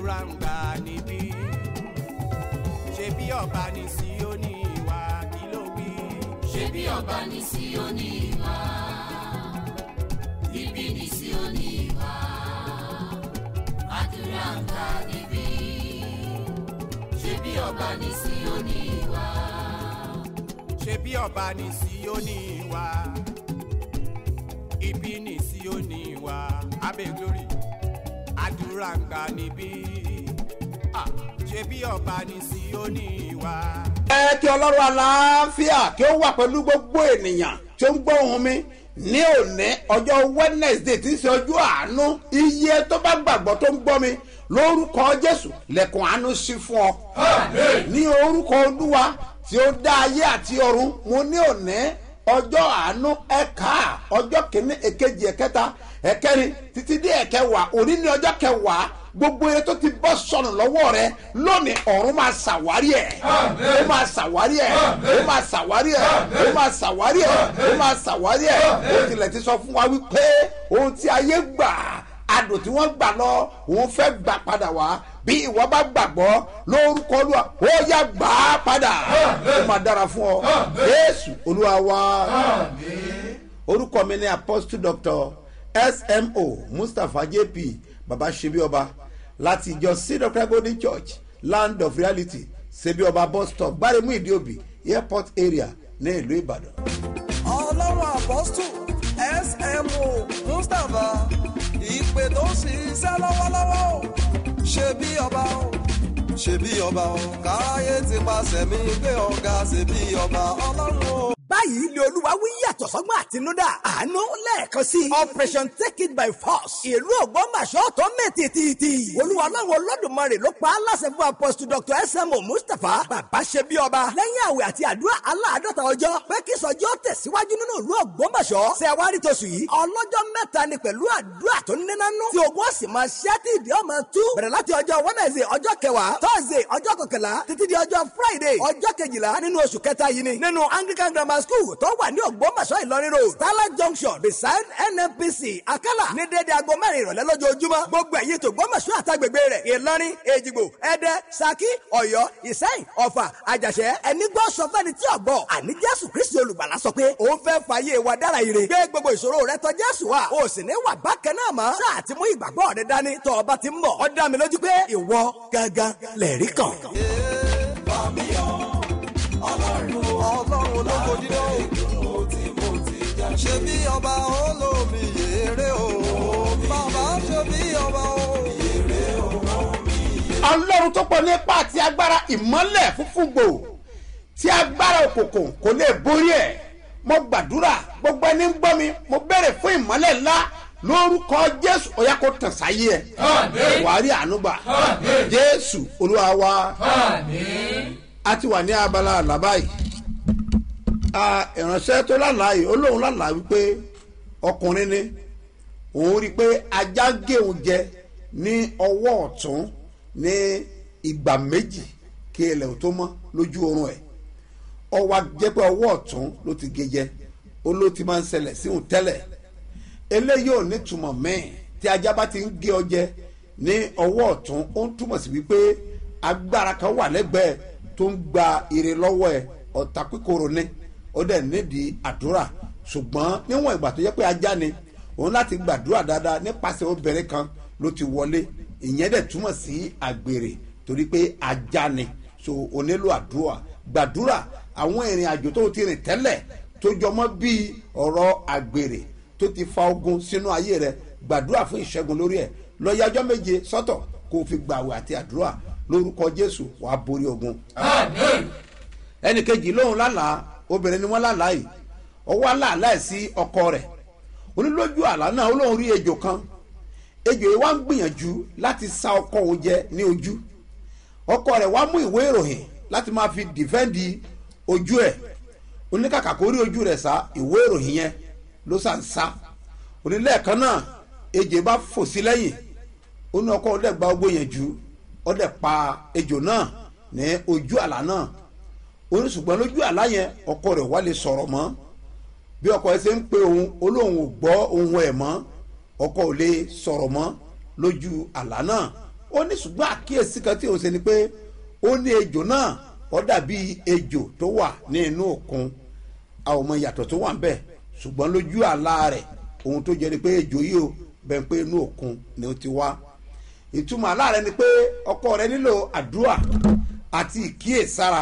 àdúrà ń gbà níbí ṣe bí ọba ní Síónì wá kí ló wí. ṣé bí ọba ní Síónì wá níbí ní Síónì wá àdúrà ń gbà níbí ṣé bí ọba ní Síónì wá ṣe bí ọba ní Síónì wá ibi ní Síónì wá abẹ́ glory àdúrà ń gbà níbí Ah, ṣe bí ọba ní Síónì wá. ẹ kí ọlọ́run aláàfíà kí ó wà pẹ̀lú gbogbo ènìyàn tí ó ń gbọ́ ohùn mi ní òní ọjọ́ wednesday tí ń ṣe ọjọ́ àánú iye tó bá gbàgbọ́ tó ń gbọ́ mi lórúkọ jésù lẹ́kùn àánú sí fún ọ. ní orúkọ olúwa tí ó dá ayé àti ọ̀run mo ní òní ọjọ́ àánú ẹ̀ka ọjọ́ kìíní èkejì ẹ̀kẹta ẹ̀kẹrin títí dé ẹ̀kẹwàá òní ní ọjọ́ kẹwàá gbogbo eré tó ti bọ́ sọnù lọ́wọ́ rẹ lónìí ọ̀run máa ṣàwárí ẹ̀ ó máa ṣàwárí ẹ̀ ó máa ṣàwárí ẹ̀ ó máa ṣàwárí ẹ̀ ó máa ṣàwárí ẹ̀ ó tilẹ̀ ti sọ fún wa wípé ohun tí ayé gbà adùn tí wọ́n gbà lọ òun fẹ́ gbà padà wá bí ìwọ bá gbàgbọ́ lórúkọ olúwa ó yá gbà á padà ó máa dára fún ọ jésù olúwa wa orúkọ mi ni apostle doctor smo mustapha jp baba ṣebí ọba láti ìjọ cedar golden church land of reality ṣebí ọba bus stop gbáremú ìdíòbí airport area ní ìlú ìbàdàn. ọlọ́run apọ́stù smo mustapha ìpè tó ń ṣiṣẹ́ lọ́wọ́lọ́wọ́ o ṣe bí ọba o ṣe bí ọba o káráyé ti paṣẹ mi gbé ọ̀gá ṣe bí ọba ọlọ́run o. báyìí ni olúwa wí yàtọ̀ sọ́gbọ́n àtinúdá àánú lẹ́ẹ̀kan sí operation take it by force ìlú ògbómọ̀ṣọ́ tó mẹ́tìtìtì olúwa ọlọ́run olódùmarè ló pa á láṣẹ fún apostle dr smo mustapha bàbá ṣe bí ọba lẹ́yìn àwẹ̀ àti àdúrà aláàdọ́ta ọjọ́ pé kí sọjí ó tẹ̀síwájú nínú ìlú ògbómọ̀ṣọ́ ṣẹ̀wárí tóṣù yìí ọlọ́jọ́ mẹ́ta ni pẹ̀lú àdúrà tó nínánú tí ogun ọ̀sìn máa ṣẹ́ tí ìdí ọmọ tú bẹ̀rẹ̀ láti ọjọ́ wednesday ọjọ́ kẹwàá thursday ọjọ́ kọkànlá títí di ọjọ́ friday ọjọ́ kejìlá nínú oṣù kẹta yìí ni nínú anglican grammar school tó wà ní ògbómọ̀ṣọ́ ìlọrin road starlight junction beside nnpc akala ní dédé aago mẹ́rin ìrọ̀lẹ́ lójoojúmọ́ gbogbo ẹ̀yin tó gbómọ̀ṣọ́ àtàgbègbè rẹ̀ ìlọrin èjìgbò ẹdẹ saki ọ̀yọ́ ìsẹ́yìn ọ̀fà àjàṣẹ́ ẹni gbọ́ sọ fẹ́ni tí ọ̀gbọ́ àní jésù kristi olùgbàlà sọ pé òun fẹ́ fàyè wa dára ire gbé gbogbo ìṣòro rẹ tọ̀ jésù wa o sì ní wà bákan náà mọ́ sáà ti mú ìgbàgbọ́ rẹ dání tọ́ ọba ti ń bọ̀ ó dá mi lójú pé ìwọ gangan lẹ̀rí kan. ọlọ́run ológo dídá o ṣe bí ọba olómi yèrè o bàbá ṣe bí ọba o. ọlọ́run tó pọ̀ nípa àti agbára ìmọ́lẹ̀ fúnfún gbò tí agbára òkùnkùn kò lè borí ẹ̀ mo gbàdúrà gbogbo ẹni ń gbọ́ mi mo bẹ̀rẹ̀ fún ìmọ́lẹ̀ ńlá lórúkọ jésù ó yá kó tàn sáyé ẹ̀ wàá rí àánú gbà jésù olúwa wa a ti wà ní abala àlàbá yìí a ìránṣẹ́ tó lálàá yìí ó lóun lálàá wípé ọkùnrin ni òun rí i pé ajá gé òun jẹ ní ọwọ́ ọ̀tún ní ìgbà méjì kí ilẹ̀ ò tó mọ́ lójú oorun ẹ̀ ọwọ́ jẹ́ pé ọwọ́ ọ̀tún ló ti gé jẹ ó ló ti máa ń ṣẹlẹ̀ sí òun tẹ́lẹ̀ eléyìí ò ní túmọ̀ mẹ́ẹ̀ tí ajá bá ti ń gé ọ jẹ ní ọwọ́ ọ̀tún ó ń túmọ̀ sí wípé agbára kan wà lẹ́gbẹ̀ẹ́ tó ń gba ire lọ́wọ́ ẹ̀ ọ̀tá kíkorò ni ó dẹ̀ nídìí àdúrà ṣùgbọ́n níwọ̀n ìgbà tó yẹ pé ajá ni òun láti gbàdúrà dáadáa nípasẹ̀ obìnrin kan ló ti wọlé ìyẹn dẹ̀ túmọ̀ sí àgbèrè torí pé ajá ni so o nílò àdúrà gbàdúrà àwọn ìrìn àjò tó ti rìn tẹ́lẹ̀ tó jọmọ́ bíi ọ̀rọ̀ àgbèrè tó ti fa ogun sínú ayé rẹ gbàdúrà fún ìṣẹ́gun lórí ẹ̀ lọ́yàjọ́ méje sọ́tọ̀ kó o fi gbàwẹ̀ àti àdúrà lórúkọ jésù wàá borí ogun. ẹnì kejì lóhùn lálàá obìnrin ni wọ́n lálàá yìí ọwọ́ làálàá ẹ̀ sí ọkọ rẹ̀ onílójú àlá náà ó lóun rí ejò kan ejò yìí wá ń gbìyànjú láti sa ọkọ òun jẹ ní ojú ọkọ rẹ̀ wá mú ìwé ìròyìn láti máa fi dìfẹ́ǹdì ojú ẹ̀ oníkàkà kó rí ojú rẹ̀ sá ìwé ìròyìn yẹn ló sà ń sá onílẹ̀ẹ̀kan náà ejò bá fò sí lẹ́yìn ó ní ọkọ ọdẹ gba ogbó yẹn jù ọdẹ pa ejò náà ní ojú àlá náà ó ní ṣùgbọ́n lójú àlá yẹn ọkọ rẹ̀ wá lè sọ̀rọ̀ mọ́ bí ọkọ ẹ ṣe ń pe òun olóhùn ò gbọ́ ohun ẹ̀ mọ́ ọkọ ò lè sọ̀rọ̀ mọ́ lójú àlá náà ó ní ṣùgbọ́n àkíyèsí kan tí òun ṣe ni pé ó ní ejò náà ó dàbí ejò tó wà ní inú òkun a ò mọ ìyàtọ̀ tó wà ń bẹ̀ ṣùgbọ́n lójú àlá rẹ̀ ohun tó jẹ́ ni pé ejò yìí ó bẹ̀ pé inú òkun ni ó ti wá ìtumọ̀ àlá rẹ̀ ni pé ọkọ rẹ̀ nílò àdúrà àti ìkíyèsára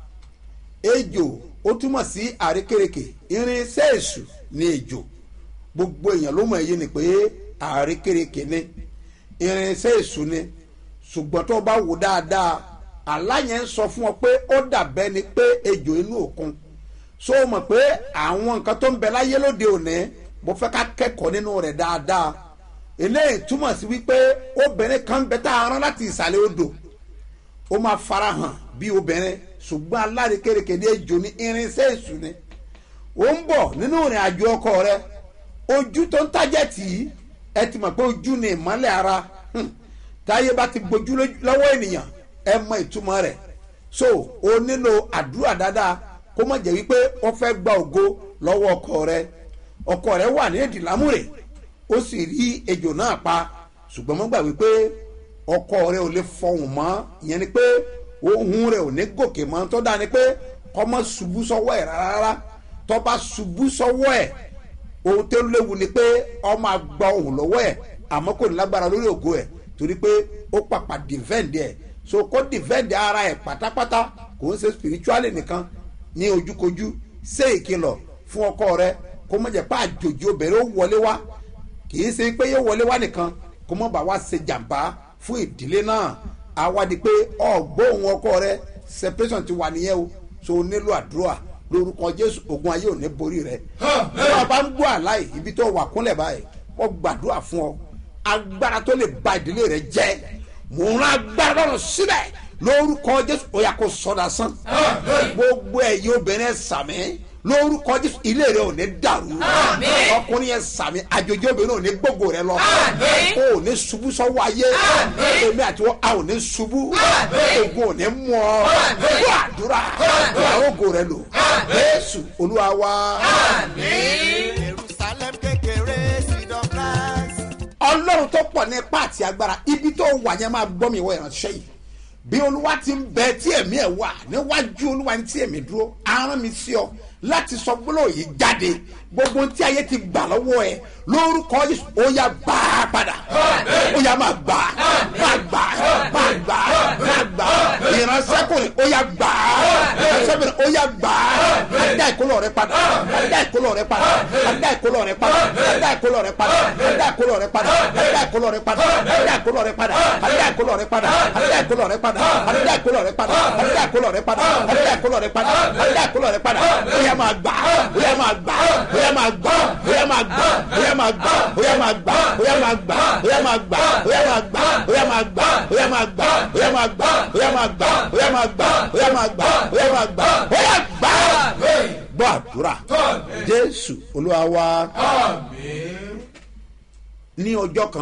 ejò ó túmọ̀ sí àrékèrèkè irinṣẹ́ èṣù ní ejò gbogbo èèyàn ló mọ̀ èyí ni pé àrékèrèkè ni irinṣẹ́ èṣù ni ṣùgbọ́n tó o bá wò dáadáa àlá yẹn ń sọ fún ọ pé ó dàbẹ́ ni pé ejò inú òkun so o mọ̀ pé àwọn nǹkan tó ń bẹ láyé lóde òní mo fẹ́ ká kẹ́kọ̀ọ́ nínú rẹ̀ dáadáa eléyìí túmọ̀ sí wípé obìnrin kan bẹ tá a rán láti ìsàlẹ̀ odò ó máa farahàn bí obìnrin ṣùgbọ́n alárékérekè ní ejò ní irinṣẹ́ èṣù ni ó ń bọ̀ nínú ìrìn àjò ọkọ rẹ ojú tó ń tájẹ̀ tì í ẹ ti mọ̀ pé ojú ni ìmọ́lẹ̀ ara Hmm. táyé bá ti gbojú lójú- lọ́wọ́ ènìyàn ẹ mọ ìtumọ̀ rẹ̀ so o nílò àdúrà dáadáa kó má jẹ́ wípé wọ́n fẹ́ gba ògo lọ́wọ́ ọkọ rẹ ọkọ rẹ wà ní èdìlámúrè ó sì rí ejò náà pa ṣùgbọ́n mo gbà wípé ọkọ rẹ ò lè fọhùn mọ́ ìyẹn ni pé ohun rẹ ò ní gòkè mọ́ tó dáa ni pé kọ́mọ ṣubú sọ́wọ́ ẹ̀ rárá tó bá ṣubú sọ́wọ́ ẹ̀ ohun tó léwu ni pé ọmọ àgbà ohun lọ́wọ́ ẹ̀ àmọ́ kò ní lágbára lórí ògo ẹ̀ torí pé ó pàpà defend ẹ̀ so kó defend ara ẹ̀ pátápátá kò ń ṣe spiritually nìkan ní ojúkojú ṣe ìkìlọ̀ fún ọkọ rẹ kó má jẹ́ pé àjòjì obìnrin ó wọlé wá kì í ṣe pé yóò wọlé wá nìkan kó má bàa wá ṣe jàǹbá fún ìdílé náà àwa di pé ọgbóhùn ọkọ rẹ separation ti wà nìyẹn o so o nílò àdúrà lórúkọ jésù ogun ayé ò ní borí rẹ bí wọn bá ń gbọ́ àláì ibi tó wà kúnlẹ̀ báyìí wọ́n gbàdúrà fún ọ agbára tó lè ba ìdílé rẹ jẹ́ mò ń rán agbára lọ́rùn sílẹ̀ lórúkọ jésù ó yà kó sọdá sán gbogbo ẹ̀yin obìnrin ẹ̀ sàmì lórúkọ jésù ilé rẹ ò ní dàrú ọkùnrin yẹn sàmì àjòjì obìnrin ò ní gbogbo rẹ lọ o ò ní ṣubú sọ́wọ́ ayé èmi àti wọn a ò ní ṣubú ogun ò ní mú ọ fún àdúrà àwọn ògo rẹ lò jésù olúwa wa. jerusalem kékeré seed of christ. ọlọ́run tó pọ̀ ní ipá àti agbára ibi tó wà yẹn máa gbọ́ mi wọ ìránṣẹ́ yìí bí olúwa ti ń bẹ tí ẹ̀mí ẹ̀ wà níwájú olúwa ní tí ẹ̀mí dúró arán mi sí ọ láti sọ gbólóhùn yìí jáde gbogbo tí ayé ti gbà lọ́wọ́ ẹ lórúkọ jésù ó yá gbà á padà ó yá máa gbà á máa gbà á máa gbà á máa gbà á ìránṣẹ́kùnrin ó yá gbà á ìránṣẹ́kùnrin ó yá gbà á adá ìkólọ̀ rẹ padà adá ìkólọ̀ rẹ padà adá ìkólọ̀ rẹ padà adá ìkólọ̀ rẹ padà adá ìkólọ̀ rẹ padà adá ìkólọ̀ rẹ padà adá ìkólọ̀ rẹ padà adá ìkólọ̀ rẹ padà adá ìkólọ̀ rẹ padà adá ìkólọ̀ rẹ padà adá ìkólọ̀ rẹ padà adá ìkólọ̀ rẹ padà adá ìkólọ̀ rẹ padà ó yá máa gbà á ó yá máa gbà á ó yá máa gbà á ó yá máa gbà á ó yá máa gbà á ó yá máa gbà á ó yá máa gbà á ó yá máa gbà á ó yá máa gbà á ó yá máa gbà á ó yá máa gbà á ó yá máa gbà á ó yá máa gbà á ó yá máa gbà á ó yá máa gbà á ó yá máa gbà á ó yá gbà á gbọ́ àdúrà jésù olúwa wa ní ọjọ́ kan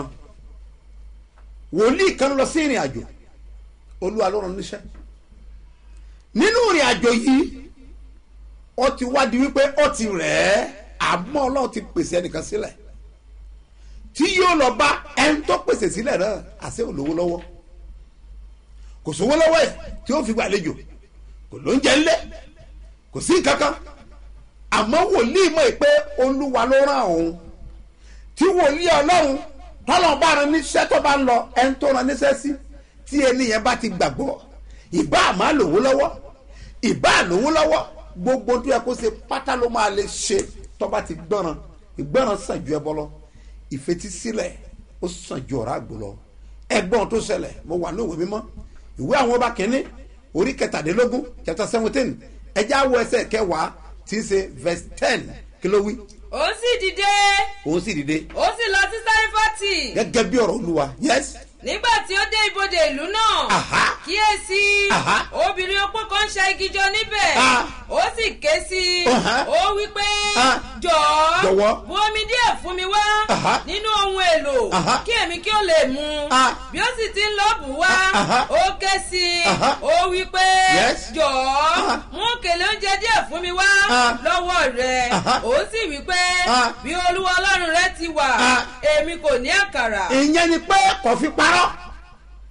wòlíì kan lọ sí ìrìn àjò olúwa ló rán níṣẹ́ nínú ìrìn àjò yìí ó ti wádìí wípé ó ti rẹ̀ ẹ́ àmọ́ ọlọ́run ti pèsè ẹnìkan sílẹ̀ tí yóò lọ bá ẹni tó pèsè sílẹ̀ náà àṣẹ olówó lọ́wọ́ kò sówó lọ́wọ́ ẹ̀ tí ó fi gbàlejò kò lóúnjẹ ńlẹ̀ kò sí kankan àmọ́ wòlíì mọ̀ pé olúwa ló rán òun tí wòlíì ọlọ́run tọ́lọ̀ bá ran níṣẹ́ tó bá ń lọ ẹni tó ran níṣẹ́ sí tí ẹni yẹn bá ti gbàgbọ́ ìbá àmà lòwó lọ́wọ́ ìbá lòwó lọ́wọ́ gbogbo tó yẹ kó ṣe pátá ló máa lè ṣe tó bá ti gbọ́ràn ìgbọ́ràn sàn ju ẹbọ lọ ìfetísílẹ̀ ó sàn ju ọ̀rá àgbò lọ ẹgbọ́n tó ṣẹlẹ̀ mo wà ní òwe mímọ́ ìwé àwọn ọba kìíní orí kẹtàdínlógún chapter seventeen ẹjẹ́ àwọ̀ ẹsẹ̀ kẹwàá tí ń ṣe verse ten kí ló wí ó sì dìde òun sì dìde ó sì lọ sí sárífàtì gẹ́gẹ́ bí ọ̀rọ̀ olúwa yes nígbà tí ó dé ibodè ìlú náà Aha. kíyèsí Aha. obìnrin opó kan ń ṣa igi jọ níbẹ̀ Ah. ó sì ké sí i Aha. ó wí pé Ah. jọ̀ọ́ Jọ̀wọ́. bu omi díẹ̀ fún mi wá Aha. nínú ohun èlò Aha. kí èmi kí ó lè mu Ah. bí ó sì ti ń lọ bù wá Aha. ó ké sí i Aha. ó wí pé Yes. jọ̀ọ́ Ah. mú òkèlè oúnjẹ díẹ̀ fún mi wá Ah. lọ́wọ́ rẹ̀ Aha. ó sì wí pé Ah. bí olúwa ọlọ́run rẹ ti wà Ah. èmi kò ní àkàrà. ìyẹn ni pé kò fi parọ́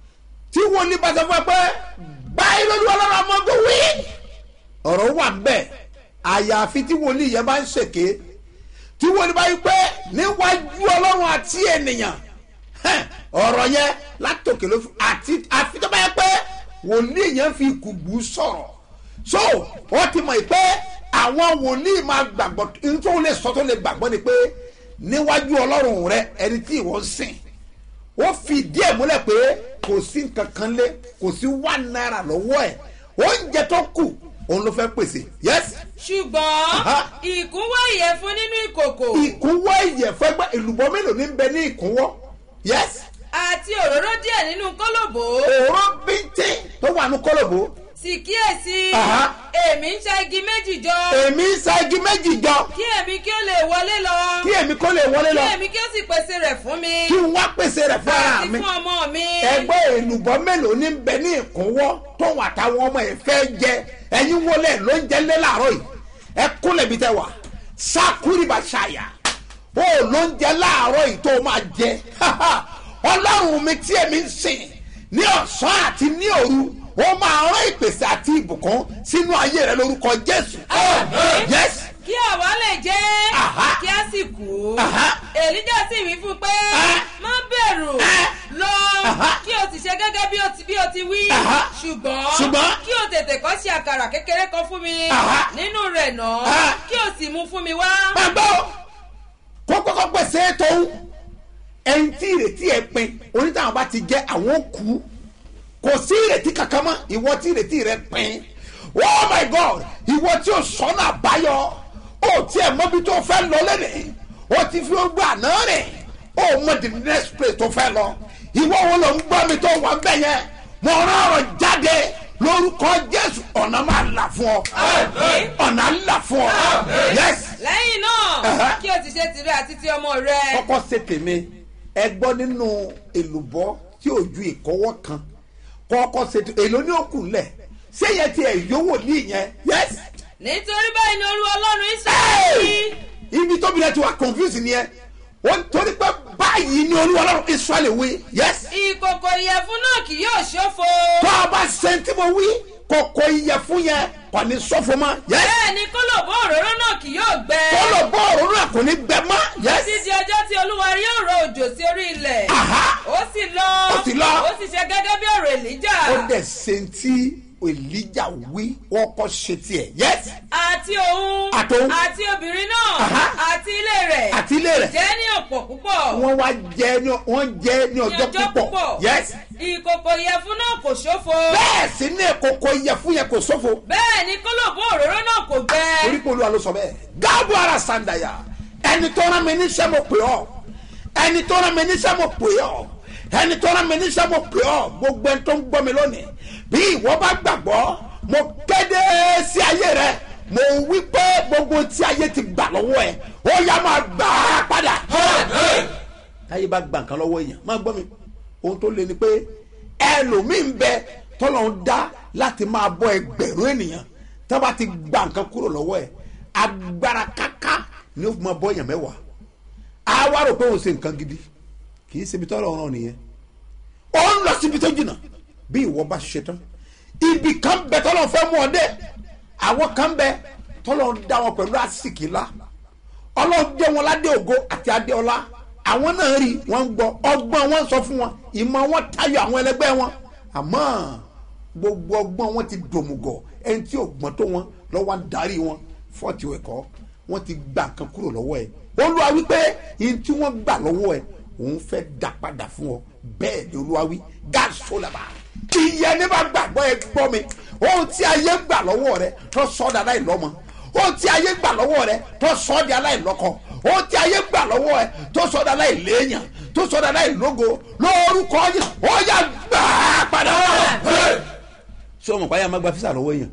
tí wòlíì bá sọ fún ẹ pé báyìí lójú ọlọ́run ọmọ tó wí ọ̀rọ̀ wà bẹ́ẹ̀ àyàfi tí wòlíì yẹn bá ń ṣèké tí wòlíì bá yí pé níwájú ọlọ́run àti ènìyàn hẹ́n, ọ̀rọ̀ yẹn látòkè ló fi àti àfi tó bá yẹ pé wòlíì yẹn fi kùgbù sọ̀rọ̀ so wọ́n ti mọ̀ pé àwọn wòlíì máa gbàgbọ́ nítorí wọ́n lè sọ tó lè gbàgbọ́ ni pé níwájú ọlọ́run rẹ ẹni tí ìwọ ń sìn ó fi díẹ̀ múlẹ̀ pé kò sí nǹkan kan lé kò sí one naira lọ́wọ́ ẹ̀ oúnjẹ tó kù òun ló fẹ́ pèsè yes ṣùgbọ́n Aha. ìkúnwọ́ ìyẹ̀fun nínú ìkòkò ìkúnwọ́ ìyẹ̀fẹ́gbẹ́ ìlùbọ́ mélòó ní bẹ ní ìkúnwọ́ yes àti òróró díẹ̀ nínú kólòbó òró bíntín tó wà ní kólòbó sì kíyèsí Aha. èmi ń ṣa igi méjì jọ èmi ń sa igi méjì jọ kí èmi kí ó lè wọlé lọ kí èmi kó lè wọlé kí lọ èmi kí ó sì pèsè rẹ̀ fún mi kí n wá pèsè rẹ̀ fún ara àti mi fún ọmọ mi ẹgbẹ́ èlùbọ́ mélòó ní bẹ ní ìkúnwọ́ tóun àtàwọn ọmọ ẹ̀ fẹ́ jẹ ẹ̀yin wọlé ló ń jẹ lé láàárọ̀ yìí ẹ kúnlẹ̀ bí tẹ wà sákúrìbà ṣàyà ó ló ń jẹ láàárọ̀ yìí tó máa jẹ ọlọ́run mi tí èmi ń sìn ní ọ̀sán àti ní òru ó máa rán ìpèsè àti ìbùkún sínú ayé rẹ lórúkọ jésù yes kí àwa lè jẹ́ Aha. kí a sì kú Aha. èlíjà sì wí fún pé Ah. má bẹ̀rù Ah. lọ Aha. kí o sì ṣe gẹ́gẹ́ bí o ti bí o ti wí Aha. ṣùgbọ́n Ṣùgbọ́n. kí o tètè kọ́ sí àkàrà kékeré kan fún mi Aha. nínú rẹ̀ náà Ah. kí o sì mú fún mi wá. máa gbọ́ kó kọ́kọ́ pèsè tóun ẹni tí ìrètí ẹ pin onítàwọn bá ti jẹ́ àwọn kú kò sí ìrètí kankan mọ́ ìwọ tí ìrètí rẹ pin oh my god ìwọ tí o sọ́nà àbáyọ o tiẹ̀ mọ́bi tó fẹ́ lọ lẹ́nìí o ti fi gbọ́ àná rẹ̀ o mọ the next place tó fẹ́ lọ ìwọ wo ló ń gbọ́ mi tó wà ń bẹ̀ yẹn mo rán ọ̀rọ̀ jáde lórúkọ jésù ọ̀nà máa là fún ọ Àmín. ọ̀nà là fún ọ yes lẹ́yìn náà Aha. kí o ti ṣe tìrẹ àti ti ọmọ rẹ. kọ́kọ́ ṣe tèmi ẹ gbọ́ nínú èlùbọ́ tí ò ju ìkọ́wọ́ kan kọ́kọ́ ṣe tèmi èlò ní òkú lẹ̀ ṣé yẹn ti ẹ̀ yówò ní ìyẹn yes nítorí báyìí ni olúwa ọlọ́run israẹli Hey! ibi tóbi rẹ ti wà confuse ni ẹ wọ́n torí pé báyìí ni olúwa ọlọ́run israẹli wí yes ìkòkò ìyẹ̀fun náà kì yóò ṣófo. tó a bá ṣe tí mo wí kòkò ìyẹ̀fun yẹn kò ní sọ́fọ́ mọ́ yes bẹ́ẹ̀ ni kólòbó òróró náà kì yóò gbẹ. kọ́lọ̀ bọ́ọ̀rù náà kò ní gbẹ mọ́ yes títí ọjọ́ tí olúwa yóò rọ òjò sí orí ilẹ̀. Aha. ó sì lọ. Ó sì lọ. ó sì ṣe gẹ́gẹ́ bí ọ̀rọ̀ èlíjà. ó dẹ̀ ṣe tí èlíjà wí wọ́n kọ́ ṣe tiẹ̀ yes àti òun. Àtòun. àti obìnrin náà. Aha. àti ilé rẹ̀. àti ilé rẹ̀ jẹ́ ní ọ̀pọ̀ púpọ̀. wọ́n wá jẹ́ ní wọ́n jẹ́ ní ní ọjọ́ púpọ̀ yes ìkòkò ìyẹ̀fun náà kò ṣófo. bẹ́ẹ̀ sì ní kòkò ìyẹ̀fun yẹn kò sófo bẹ́ẹ̀ ni kólòbó òróró náà kò gbẹ. orí pé olúwa ló sọ bẹ́ẹ̀ gáàbù ara sàǹdàyà ẹni tó rán mi níṣẹ́ mo pè ọ́ ẹni tó rán mi níṣẹ́ mo pè ọ́ ẹni tó rán mi níṣẹ́ mo pè ọ́ gbogbo ẹni tó ń gbọ́ mi lónìí bí ìwọ bá gbàgbọ́ mo kéde sí ayé rẹ mo wí pé gbogbo tí ayé ti gbà lọ́wọ́ ẹ ó yá máa gbà á padà. táyé bá gbà nǹkan lọ́wọ́ èèyàn máa gbọ́ mi ohun tó le ni pé ẹlòmíín bẹ tọ́lọ̀ ń dá láti máa bọ́ ẹgbẹ̀rún ènìyàn tá bá ti gba nǹkan kúrò lọ́wọ́ ẹ̀ agbára káká ni ó fi máa bọ́ èèyàn mẹ́wàá á wá rò pé òun ṣe nǹkan gidi kì í ṣe ibi tọ́lọ̀ ọ̀ràn nìyẹn ó ń lọ síbi tó jìnnà bí ìwọ bá ṣe tán ibì kan bẹ tọ́lọ̀ fẹ́ mú ọ dé àwọn kan bẹ tọ́lọ̀ ń dá wọn pẹ̀lú àsìkí ńlá ọlọ́run dé wọn ládé ògo àti adé ọlá àwọn náà rí wọn ń gbọ́ ọgbọ́n wọn sọ fún wọn ìmọ̀ wọn tayọ àwọn ẹlẹgbẹ́ wọn àmọ́ gbogbo ọgbọ́n wọn ti dòmùgọ̀ ẹni tí ò gbọ́n tó wọn lọ́wọ́ ń darí wọn fọ́ọ̀tì ẹ̀kọ́ wọn ti gba nǹkan kúrò lọ́wọ́ ẹ̀ olúwa wí pé yìí tí wọ́n gbà lọ́wọ́ ẹ̀ òun fẹ́ dá padà fún ọ bẹ́ẹ̀ ni olúwa wí gáàsó làbà ìyẹn ní bá gbàgbọ́ ẹ gbọ́ mi ohun tí ayé gbà lọ́wọ́ rẹ tó sọ́dà láì lọ́mọ ohun tí ayé gbà lọ́wọ́ rẹ tó sọ́dà aláìlọ́kọ ohun tí ayé gbà lọ́wọ́ ẹ tó sọ́dà aláìléèyàn tó sọ́dà aláìlógo lórúkọ yìí ó yà gbà á padà. ṣé ọmọ pààyà máa gba físà lọ́wọ́ èèyàn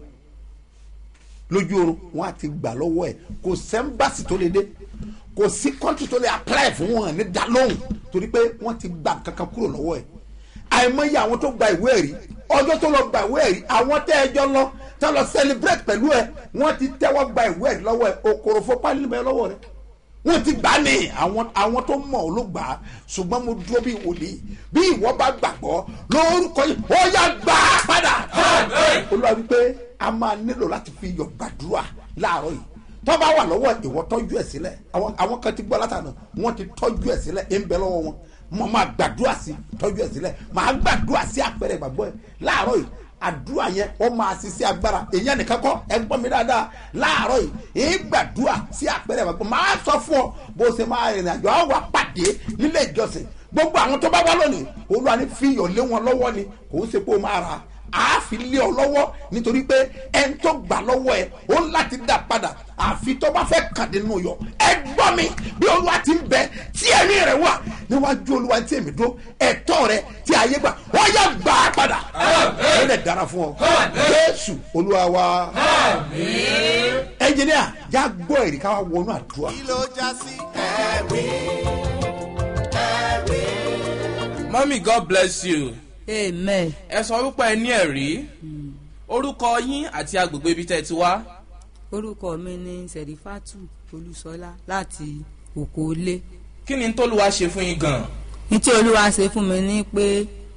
lójú oorun wọn á ti gbà lọ́wọ́ ẹ̀ kò sẹ́ńbàsì tó lè dé kò sí kọ́ńtì tó lè apply fún wọn ní dalóhùn torí pé wọ́n ti gba kankan kúrò lọ́wọ́ ẹ̀ àìmọye àwọn tó gba ìwé ẹ̀rí ọjọ́ tó lọ gba ìwé ẹ̀rí àwọn tẹ́ ẹjọ́ lọ tẹ́ lọ celebrate pẹ̀lú ẹ wọ́n ti tẹ́wọ́ gba ìwé ẹ̀rí lọ́wọ́ ẹ òkòròfó pálí bẹ́ẹ̀ lọ́wọ́ rẹ wọn ti gbà ní àwọn àwọn tó mọ̀ ọ́ ló gbà á ṣùgbọ́n mo dúró bí wòlíì bí ìwọ bá gbàgbọ́ lórúkọ yìí ó yá gbà á padà. olúwa wípé a máa nílò láti fi iyọ̀ gbàdúrà láàárọ̀ yìí tó bá wà lọ́wọ́ ìwọ tọ́jú ẹ̀ sílẹ̀ àwọn àwọn kan ti gbọ́ látàná wọ́n ti tọ́jú ẹ̀ sílẹ̀ ẹ̀ ń bẹ lọ́wọ́ wọn mo máa gbàdúrà sí tọ́jú ẹ̀ sílẹ̀ máa gbàdúrà sí àpẹẹrẹ ìgbàgbọ́ ẹ̀ láàárọ̀ yìí àdúrà yẹn ó máa ṣiṣẹ́ agbára èyàn nìkan kọ́ ẹ gbọ́ mi dáadáa láàárọ̀ yìí èyí gbàdúrà sí àpẹẹrẹ ìgbàgbọ́ máa sọ fún ọ bó ṣe máa rìnrìn àjò àwọn wà pàdé nílé ìjọsìn gbogbo àwọn tó bá wá lónìí olúwa ní fi iyọ̀ lé wọn lọ́wọ́ ni kò ń ṣe pé ó máa ra àáfi lé ọ lọ́wọ́ nítorí pé ẹni tó gbà lọ́wọ́ ẹ ó ń láti dá padà àfi tó bá fẹ́ kàdé nínú yọ ẹ gbọ́ mi bí olúwa ti ń bẹ tí ẹ̀mí rẹ̀ wà níwájú olúwa tí èmi dó ẹ̀tọ́ rẹ tí ayé gbà wọ́n yà gbà á padà ó lè dára fún ọ jésù olúwa wa ẹnjìníà já gbọ́ èrè ká wá wọnú àdúrà. kí ló já sí ẹ̀rí ẹ̀rí. mọ́mí god bless you amen ẹ sọ wípé ẹ ní ẹ̀rí orúkọ yín àti agbègbè ibi tẹ́ ẹ ti wá orúkọ mi ni sẹ̀rífátù olúṣọlá láti òkòólé kí ni tólúwa ṣe fún yín gan ní tí olúwa ṣe fún mi ní pé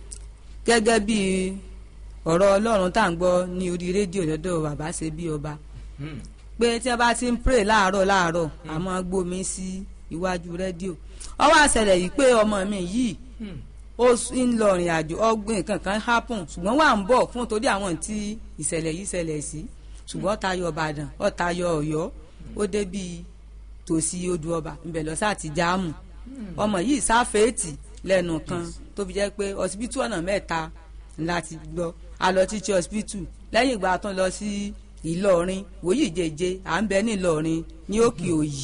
gẹ́gẹ́ bí ọ̀rọ̀ ọlọ́run tá à ń gbọ́ ní orí rédíò lọ́dọ̀ bàbá ṣe bí ọba pé tí wọ́n bá ti ń pray láàárọ̀ láàárọ̀ àmọ́ gbómi sí iwájú rédíò ó wá ṣẹlẹ̀ yìí pé ọmọ mi yìí ó s- ń lọ ìrìn àjò ọgbìn kankan happen ṣùgbọ́n wà ń bọ̀ fún torí àwọn tí ìṣẹ̀lẹ̀ yìí ṣẹlẹ̀ sí ṣùgbọ́n ó tayọ ìbàdàn ó tayọ ọ̀yọ́ ó débi tòsí odò ọba ńbẹ̀ lọ sáà ti jáàmù ọmọ yìí sáfẹ́ẹ̀tì lẹ́nu kan tó fi jẹ́ pé ọsibítù ọ̀nà mẹ́ta láti gbọ́ a lọ títí ọsibítù lẹ́yìn ìgbà tó lọ sí ìlọrin wòyí jẹjẹ à ń bẹ ní ìlọrin ní òkè òyì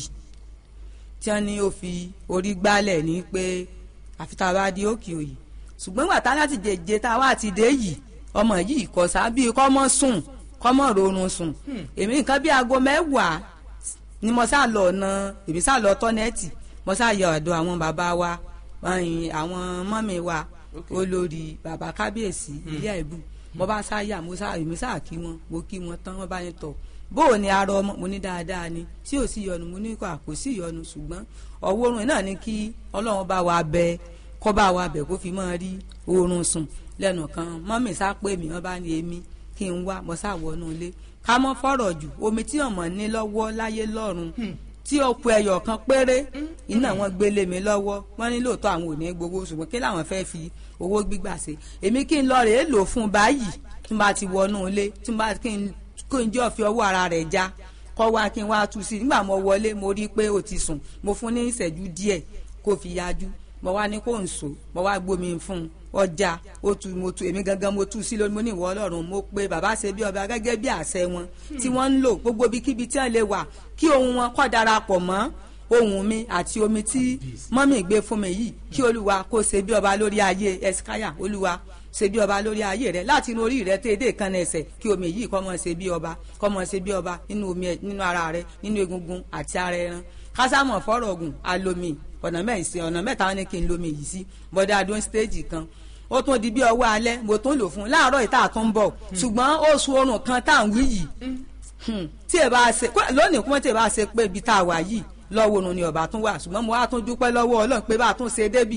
tí wọ́n ní ó fi orí gbálẹ̀ ní pé àfi tá a bá di òkè òyì ṣùgbọ́n gbàtà láti jẹjẹ tá a wá ti dé yìí ọmọ yìí kò sábì kọ́mọ́ sùn kọ́mọ́ rorun sùn èmi nǹkan bí aago mẹ́wàá ni mo sá lọ ọ̀nà èmi sá lọ tọ́nẹ́ẹ̀tì mo sá yọ ọ̀dọ̀ àwọn bàbá wa ẹ̀yìn àwọn mọ́mi wa olórí bàbá kábíyèsí ilé ẹ̀bù mo bá sá yà mo sá èmi sá kí wọn mo kí wọn tán wọn bá ní tọ̀ bó o ní arọ ọmọ mo ní dáadáa ni tí ò sí yọnu mo ní kó àpò sí yọnu ṣùgbọ́n ọwọ́ oorun náà ni kí ọlọ́run bá wa bẹ kọ́ bá wa bẹ̀ kó fi máa rí oorun sùn lẹ́nu kan mọ́mì sá pé mi wọ́n bá ní èmi kí n wá mo sá wọnú ilé ká mọ́ fọ̀rọ̀ jù omi tí ọmọ ní lọ́wọ́ láyé lọ́run tí ó ku ẹyọ kan péré iná wọn gbélé mi lọ́wọ́ wọ́n ní lóòótọ́ àwọn ò ní gbowó ṣùgbọ́n kí làwọn fẹ́ fi owó gbígbà ṣe èmi kí n lọ rèé lò fún báyìí tí n bá ti wọnú ilé tí n bá kí n kó n jẹ́ ọ̀fi ọwọ́ ara rẹ̀ já kọ́ wá kí n wá tú sí i nígbà mo wọlé mo rí i pé ó ti sùn mo fún ní ìṣẹ́jú díẹ̀ kó fi yájú mo wá ní kó n so mo wá gbómi fún un ọjà ó tu mo tu èmi gangan mo tú sí lónìí mo ní ìwọ ọlọ́run mo pé bàbá ṣe bí ọba gẹ́gẹ́ bí àṣẹ wọn tí wọ́n ń lò gbogbo ibikíbi tí wọ́n lè wà kí ohun wọn kọ́ darapọ̀ mọ́ ohun mi àti omi tí mọ́mì gbé fún mi yìí kí olúwa kó ṣe bí ọba lórí ayé ẹsikáyà olúwa ṣe bí ọba lórí ayé rẹ láti inú orí rẹ téèdè kan ẹsẹ̀ kí omi yìí kọ́ mọ́ ṣe bí ọba kọ́ mọ́ ṣe bí ọba nínú omi ẹ- nínú ara rẹ nínú egungun àti ara ẹran kásámọ̀ fọ́rọ̀ ogun alomi ọ̀nà mẹ́sì ọ̀nà mẹ́ta wọn ni kí n lomi yìí sí bọ́dá adún stéèjì kan ó tún di bí ọwọ́ alẹ́ mo tún lò fún un láàárọ̀ ìta tó ń bọ̀ ṣùgbọ́n oṣù oorun kan tá à ń wí yìí Hmm, tí ẹ bá ṣe kó- lónìí kúmọ́ tí ẹ bá ṣe pé ibi tá a wà yìí lọ́wọ́ oorun ni ọba tún wà ṣùgbọ́n mo wá tún dúpẹ́ lọ́wọ́ ọlọ́run pé bá a tún ṣe débì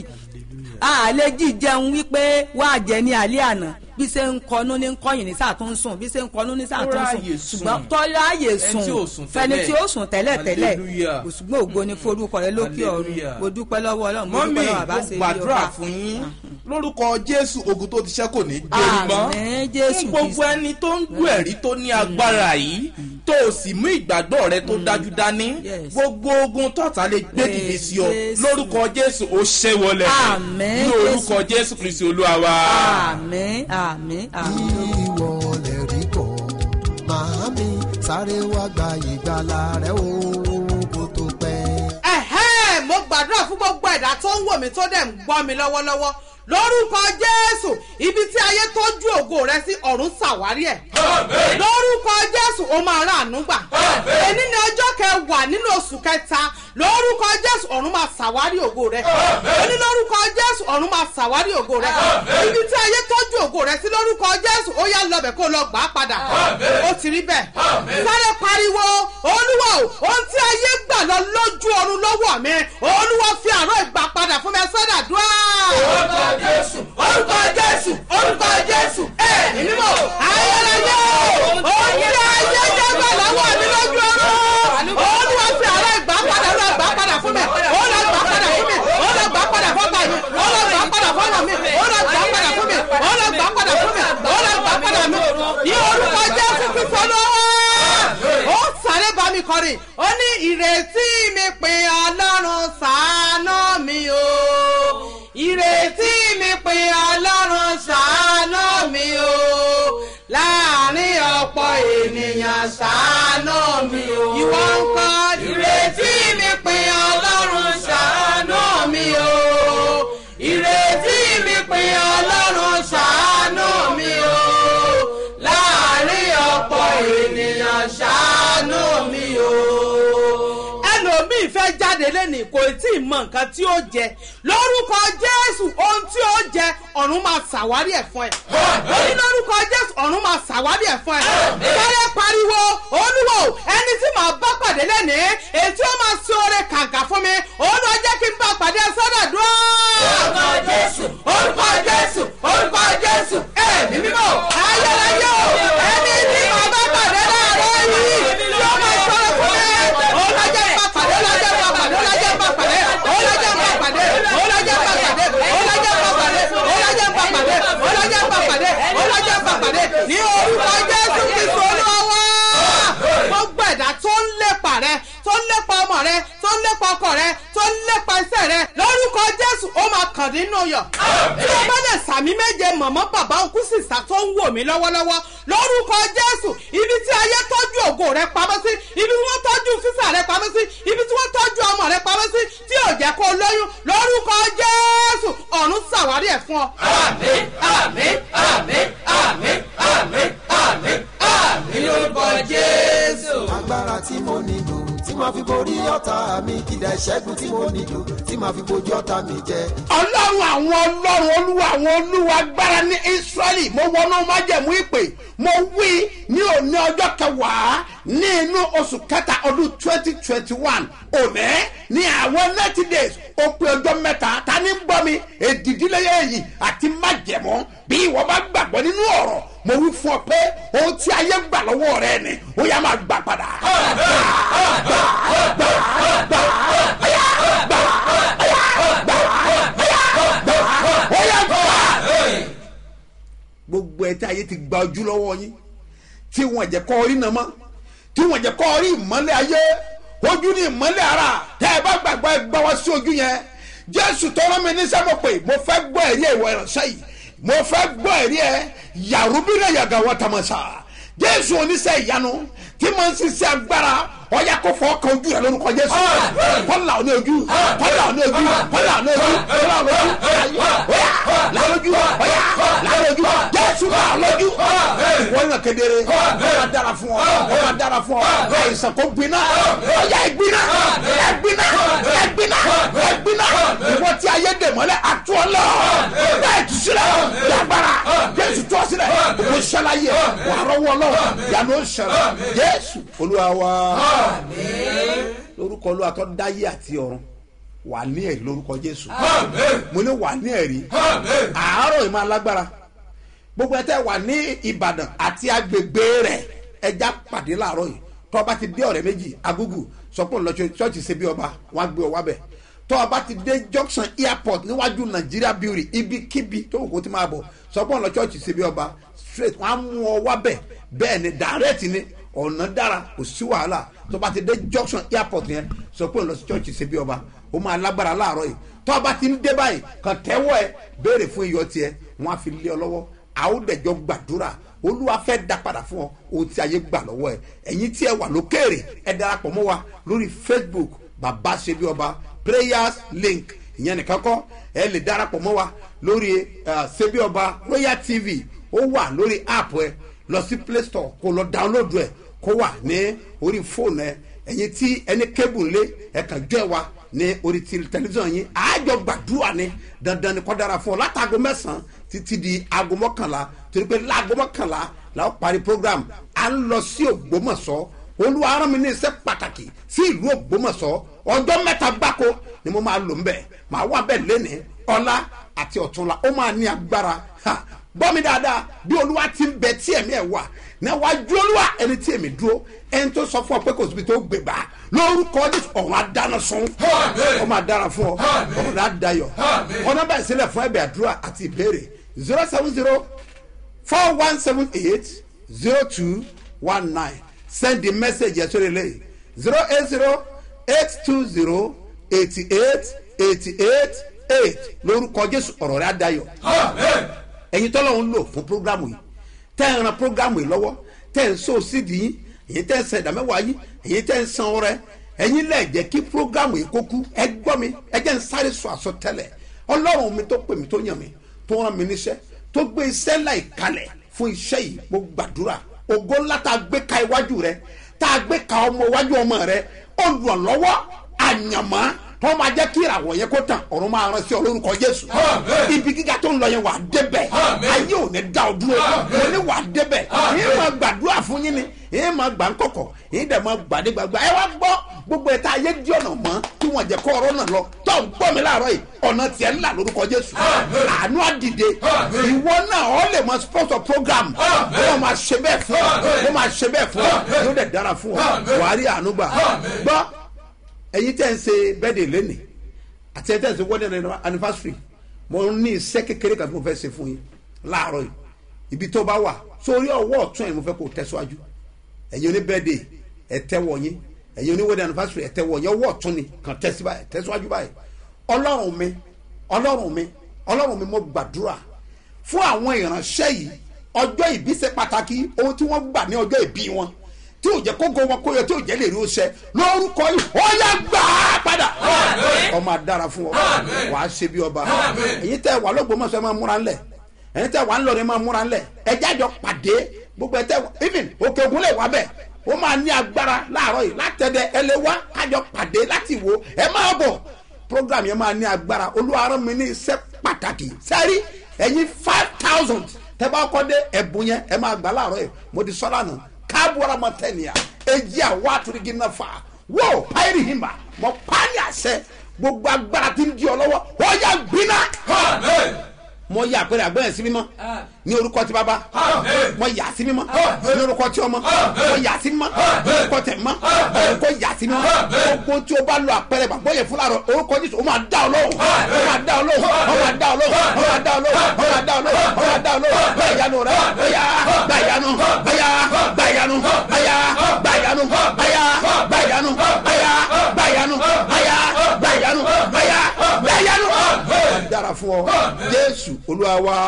àlẹ́ jíjẹun wípé wàá jẹ ní alẹ́ àná bí ṣe ń kọnú ní kọyìn ní sáà tó ń sùn bí ṣe ń kọnú ní sáà tó ń ráàyè sùn sùn. ṣùgbọ́n tọ́lá ààyè Ẹni tí ò sùn sùn fẹni tẹ́lẹ̀. tí ó sùn tẹ́lẹ̀ tẹ́lẹ̀ Hallelujah. ṣùgbọ́n ògo ni forúkọ rẹ lókè ọ̀run Hallelujah. mo dúpẹ́ lọ́wọ́ ọlọ́run mo mọ́mí dúpẹ́ lọ́wọ́ mo àbá ṣe bí gbàdúrà ọba. fún yín lórúkọ jésù ogun tó ti ṣẹ́ kò ní gbérí mọ́ Àmín, Jésù fún gbogbo Kristi. ẹni tó ń gbọ́ ẹ̀rí tó ní agbára yìí tó o sì mú ìgbàgbọ́ rẹ tó dájú dání Yes. gbogbo ogun tọ́ta lè gbé dìde sí ọ Jésù. lórúkọ jésù ó ṣẹ́ wọlé Àmín, ní orúkọ jésù kristi olúwa wa. àmín àmín àmín. ìwọ lè rí bọ̀ màámi sáré wá gba ìgbàlà rẹ o kó tó pẹ́. ẹ̀hẹ́ mo gbàdúrà fún gbogbo ẹ̀dá tó ń wò mí tó dẹ̀ ń gbọ́ mi lọ́wọ́lọ́wọ́ lórúkọ jésù ibi tí ayé tọ́jú ògo rẹ sí ọ̀run ṣàwárí ẹ̀ lórúkọ jésù ó máa rà àánú gbà èní ni ọjọ́ kẹwàá nínú oṣù kẹta lórúkọ jésù ọ̀run máa ṣàwárí ògo rẹ ó ní lórúkọ jésù ọ̀run máa ṣàwárí ògo rẹ ibi tí ayé tọ́jú ògo rẹ sí lórúkọ jésù ó yá lọ bẹ̀ kó lọ gbà á padà ó ti rí bẹ́ẹ̀ sáré pariwo olúwa o ohun tí ayé gbà lọ lójú ọ̀run lọ́wọ́ mi olúwa fi àárọ̀ ìgbà padà fún mi ẹ sọ́dà dúrà. orúkọ jésù orúkọ jésù orúkọ jésù ẹ mímọ ayẹyẹ ohun tí ayé jẹ́ gbà lọ́wọ́ mi lójú ọ̀run olúwa fi àárọ̀ ìgbà padà lọ gbà padà fún mi ó lọ gbà padà fún mi ó lọ gbà padà fún mi ó lọ gbà padà fún mi ó lọ gbà padà fún mi ó lọ gbà padà fún mi ó lọ gbà padà fún mi ní orúkọ jésù kristu lọ́wọ́ ó sáré bá mi kọrin ó ní ìrètí mi pé ọlọ́run ṣàánú mi o ìrètí mi pé ọlọ́run ṣàánú mi o láàrin ọ̀pọ̀ ènìyàn ṣàánú mi o. ìwọ ń kọ́ ìrètí mi pé ọlọ́run ṣàánú mi o ìrètí mi pé ọlọ́run ṣàánú mi o láàrin ọ̀pọ̀ ènìyàn ṣàánú mi o. ẹlòmíì fẹ́ jáde lẹ́nìí kò tí ì mọ nǹkan tí ó jẹ lórúkọ jésù ohun tí ó jẹ ọ̀run máa ṣàwárí ẹ̀ fún ẹ. ó ní lórúkọ jésù ọ̀run máa ṣàwárí ẹ̀ fún ẹ. sáré pariwo olúwo ẹni tí màá bá pàdé lẹ́nìí èyí tí ó máa ṣe oore kàǹkà fún mi olúwa jẹ́ kí n bá pàdé sọ́dọ̀ dúró. orúkọ jésù orúkọ jésù orúkọ jésù ẹ̀mí mímọ́ ayérayé o ẹni tí màá bá pàdé láàárọ̀ yìí tí ó máa ṣọ́ra fún mi olúwa jẹ́ bá pàdé olúwa jẹ́ bá pàdé olúwa jẹ́ bá pàdé olúwa jẹ́ bá pàdé olúwa jẹ́ bá pàdé olúwa jẹ́ bá pàdé olúwa jẹ́ bá pàdé olúwa jẹ́ bá pàdé olúwa jẹ́ bá pàdé ní orúkọ jésù kristu olúwa gbogbo ẹ̀dá tó ń lépa rẹ tó ń lépa ọmọ rẹ tó ń lépa ọkọ rẹ tó ń lépa iṣẹ́ rẹ lórúkọ jésù ó máa kàn nínú yọ tí o bá lè sàmí méje mọ̀mọ́ bàbá òkú sísà tó ń wò mí lọ́wọ́lọ́wọ́ lórúkọ jésù ibi tí ayé tọ́jú ògo rẹ pamọ́ sí ibi tí wọ́n tọ́jú físà rẹ pamọ́ sí ibi tí wọ́n tọ́jú ọmọ rẹ pamọ́ sí tí ò jẹ́ kó lóyún lórúkọ jésù ọ̀run ṣàwárí ẹ̀ fún ọ. àmín àmín àmín àmín àmín àmín àmín lórúkọ jésù. agbára tí mo nílò tí màá fi borí ọ̀tá mi kìdá ìṣẹ́gun tí mo nílò tí màá fi bojú ọ̀tá mi jẹ. ọlọ́run àwọn ọlọ́run olúwa àwọn olúwa agbára ní israẹli mo wọnú májẹ̀mú ìpè mo wí ní òní ọjọ́ kẹwàá ní inú oṣù kẹta ọdún twenty twenty one òní ní àwọn ninety days ó pé ọjọ́ mẹ́ta ta ní ń gbọ́ mi èdìdílẹ́yẹ yìí àti májẹ̀mú bí ìwọ bá gbàgbọ́ nínú ọ̀rọ̀ mo wí fún ọ pé ohun tí ayé gbà lọ́wọ́ rẹ ni ó yá máa gbà padà. ó yá gbà. gbogbo ẹ tí ayé ti gba ojú lọ́wọ́ yín tí wọ́n jẹ́ kọ́ orí náà mọ́ tí wọ́n jẹ́ kọ́ orí ìmọ́lẹ̀ ayé ojú ní ìmọ́lẹ̀ ara tẹ́ ẹ bá gbàgbọ́ ẹ gbọ́ wá sí ojú yẹn jésù tọrọ mi ní sẹ́mo pé mo fẹ́ gbọ́ ẹ̀rí ìwọ ìránṣẹ́ yìí mo fẹ́ gbọ́ ẹ̀rí ẹ yàrúbílẹ̀ yàgà wọ́n tamasa jésù oníṣẹ́ ìyanu tí mo ń ṣiṣẹ́ agbára ọ̀yà kò fọ́ kan ojú rẹ̀ lórúkọ jésù kọ́là ní ojú kọ́là ní ojú kọ́là ní ojú kọ́là ní ojú ọ̀yà lálójú ọ̀yà lálójú jésù náà lójú wọ́n yàn kedere wọ́n máa dára fún ọ wọ́n máa dára fún ọ àìsàn kò gbiná ọ̀yà ìgbiná ẹ̀gbiná ẹ̀gbiná ẹ̀gbiná ìwọ tí ayé dè mọ́lẹ̀ àtúọ̀lọ́ bẹ́ẹ̀ tù sílẹ̀ yàgbára jésù tó sílẹ̀ òkú sẹ́láyé wàá rọ́wọ́ lọ́wọ́ yàrá ó sẹ̀rẹ̀ jésù olúwa wa lórúkọ olúwa tó dáyé àti ọ̀run wà ní ẹ̀rí lórúkọ jésù mo ní wà ní ẹ̀rí àárọ̀ ìmọ̀ alágbára gbogbo ẹ̀ tẹ́ wà ní ìbàdàn àti agbègbè rẹ̀ ẹja pàdé láàárọ̀ yìí tó bá ti dé ọ̀rẹ́ méjì agúgù sọpọ̀ lọ ṣọ́ọ̀ṣì ṣe bí ọba wọn á gbé ọ wábẹ̀ tó bá ti dé junction airport níwájú nàìjíríà beauty ibikíbi tó kò ti máa bọ̀ sọpọ̀ lọ ṣọ́ọ̀ṣì ṣe bí ọba straight wọn á mú ọ wábẹ̀ bẹ́ẹ̀ ni direct ni ọ̀nà dára kò sí wàhálà tó bá ti dé junction airport yẹn sọ pé ń lọ sí church ṣe bí ọba ó máa lágbára láàárọ̀ yìí tó a bá ti ń dé báyìí kàn tẹ́wọ́ ẹ béèrè fún iyọ̀ tiẹ̀ wọ́n á fi lé ọ lọ́wọ́ àódẹ̀jọ́ gbàdúrà olúwa fẹ́ dá padà fún ọ ohun tí ayé gbà lọ́wọ́ ẹ ẹ̀yin tí ẹ wà lókèrè ẹ darapọ̀ mọ́ wa lórí facebook bàbá ṣe bí ọba prayers link ìyẹn nìkan kọ́ ẹ lè darapọ̀ mọ́ wa lórí ṣe bí ọba royal tv ó wà lórí app ẹ lọ sí play store kó lọ download ẹ kó wà ní orí fóònù ẹ ẹ̀yin tí ẹni kébù ńlé ẹ̀ka jọ ẹ̀ wa ní orí ti tẹlifíṣàn yín àájọ gbàdúrà ni dandan ni kọ́ dára fún ọ látago mẹ́sàn-án títí di aago mọ́kànlá torí pé láago mọ́kànlá la ó parí program à ń lọ sí ògbómọ̀ṣọ́ olúwa arán mi ní iṣẹ́ pàtàkì sí ìlú ògbómọ̀ṣọ́ ọjọ́ mẹ́ta gbáko ni mo máa lò ń bẹ̀ máa wà bẹ́ẹ̀ lénìí ọlá àti ọ̀túnla ó máa ní agbára ha gbọ́ mi dáadáa bí olúwa ti ń bẹ tí ẹ̀mí ẹ̀ wà níwájú olúwa ẹni tí èmi dúró ẹni tó sọ fún ọ pé kò síbi tó gbé gbà lórúkọ jésù ọ̀run adáná sun ọmọ adára fún ọ ọ̀run adayọ ọ̀nà bẹ́ẹ̀ sílẹ̀ fún ẹ̀bẹ̀ àdúrà àti ìbéèrè zero seven zero four one seven eight zero two one nine send the message yẹn sórí lẹ́yìn zero eight zero eight two zero eighty eight eighty eight eight lórúkọ jésù ọ̀rọ̀ rẹ̀ adayọ ẹ̀yin tọ́lọ̀ ń lò fún programu yìí tẹ́ ẹ̀ ran programu yìí lọ́wọ́ tẹ́ ẹ̀ ń so sídìí yín èyí tẹ́ ẹ̀ ń san ìdámẹ́wàá yín èyí tẹ́ ẹ̀ ń san ọrẹ ẹ̀yin lẹ̀ jẹ́ kí programu yìí kó kú ẹ gbọ́ mi ẹ jẹ́ ń sáré sọ àsọtẹ́lẹ̀ ọlọ́run mi tó pè mí tó yàn mí tó rán mi níṣẹ́ tó gbé iṣẹ́ láì kalẹ̀ fún iṣẹ́ yìí mo gbàdúrà ògo ńlá tá a gbé ka iwájú rẹ tá a gbé ka ọmọ iwájú ọmọ rẹ olùrànlọ́wọ́ àyànmọ́ tó máa jẹ́ kí ìràwọ̀ yẹn kó tàn ọ̀run máa rán sí ọ lórúkọ jésù ibi gíga tó ń lọ yẹn wà á débẹ̀ ayé ò ní dá ọ dúró mo ní wà á débẹ̀ yìí máa gbàdúrà fún yín ni yìí máa gbà ń kọ̀kọ̀ yìí dẹ̀ máa gbàdé gbàgbà ẹ wá gbọ́ gbogbo ẹ̀ta ayé dí ọ̀nà mọ́ tí wọ́n jẹ́ kó ọ̀rọ̀ náà lọ tó ń gbọ́ mi láàárọ̀ yìí ọ̀nà tiẹ̀ ńlá lórúkọ jésù àánú àdìde ìwọ náà ọ lè máa sponsor program wọ́n máa ṣe bẹ́ẹ̀ fún ọ wọ́n máa ṣe bẹ́ẹ̀ fún ọ yóò dẹ̀ dára fún ọ wàá rí àánú gbà gbọ́ ẹ̀yin tẹ́ ń ṣe bẹ́ẹ̀dẹ̀ lẹ́nìí àti ẹ̀ tẹ́ ń ṣe wedding anniversary mo ní iṣẹ́ kékeré kan tí mo fẹ́ ṣe fún yín láàárọ̀ yìí ibi tó bá wà sórí ọwọ́ ọ̀tún ẹ̀ mo fẹ́ kó o tẹ̀síwájú ẹ̀yin oní bẹ́ẹ̀dẹ̀ ẹ̀ tẹ́wọ̀ yín ẹ̀yin oní wedding anniversary ẹ̀ tẹ́wọ̀ yín ọwọ́ ọ̀tún ni kàn tẹ̀síwájú báyìí ọlọ́run mi ọlọ́run mi ọlọ́run mi mo gbàdúrà fún àwọn ìránṣẹ́ yìí ọjọ́ ìbí ṣe pàtàkì ohun tí wọ́n gbà ní ọjọ́ ìbí wọn tí ò jẹ́ kókó wọn kó yọ tí ò jẹ́ lè rí oṣẹ lórúkọ yìí ó yá gbà á padà ọmọ adára fún ọ wà á ṣe bí ọba èyí tẹ wà lọ́gbọ̀mọ̀sọ máa múra ńlẹ̀ èyí tẹ wà ńlọrin máa múra ńlẹ̀ ẹjẹ́ àjọ pàdé gbogbo ẹ tẹ even òkè ògùn lè wá bẹ̀ ó máa ní agbára láàárọ̀ yìí látẹ̀dẹ̀ ẹ lè wá kájọ pàdé láti wo ẹ máa bọ̀ program yẹn máa ní agbára olúwarán mi ní iṣẹ́ pàtàkì sẹ́rí ẹ̀yin five thousand tẹ́ bá kọ́ dé ẹ̀bùn yẹn ẹ máa gbà láàárọ̀ yìí mo ti sọ́ lánàá káàbùrà mọ̀tẹ́nìyà èyí àwọn àtúndì náà fà wọ́ọ̀ páírì hìmbà mọ̀ páálí àṣẹ gbogbo agbára tí ń di ọ lọ́wọ́ wọ́n yà gbiná. mo yà pé àgbẹ̀yẹ̀ sí mímọ́ ní orúkọ tí bàbá mo yà sí mímọ́ ní orúkọ tí ọmọ mo yà sí mímọ́ ní orúkọ tẹ̀ mọ́ orúkọ yà sí mímọ́ gbogbo tí o bá lo àpẹẹrẹ bàbá yẹn fúnra rẹ orúkọ jésù o máa dá ọ lóhùn o máa dá ọ lóhùn o máa dá ọ lóhùn o máa dá ọ lóhùn o máa dá ọ lóhùn o máa dá ọ lóhùn bẹ́ẹ̀ yanu rẹ bẹ́ẹ̀ bẹ́ẹ̀ yanu bẹ́ẹ̀ bẹ́ẹ̀ yanu bẹ́ẹ̀ bẹ́ẹ̀ yanu bẹ́ẹ̀ bẹ́ẹ̀ yanu bẹ́ẹ̀ bẹ́ẹ̀ yanu bẹ́ẹ̀ bẹ́ẹ̀ yanu bẹ́ẹ̀ bẹ́ẹ̀ yanu. dára fún ọ jésù olúwa wa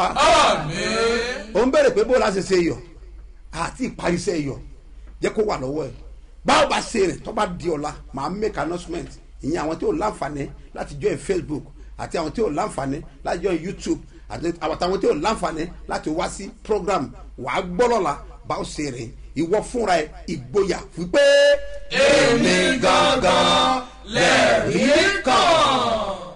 ó ń bẹ̀rẹ̀ pé bó la ṣe ṣe yọ àti ìparisẹ́ yọ jẹ́ kó wà lọ́wọ́ ẹ̀ báwo bá ṣe rẹ̀ tó bá di ọ̀la màá make announcement ìyẹn àwọn tí ò láǹfààní láti join facebook àti àwọn tí ò láǹfààní láti join youtube àti àwọn tí ò láǹfààní láti wá sí program wàá gbọ́ lọ́la báwo ṣe rẹ̀ ìwọ fúnra ẹ ìgboyà wípé. èmi gangan lẹ́rìí kan.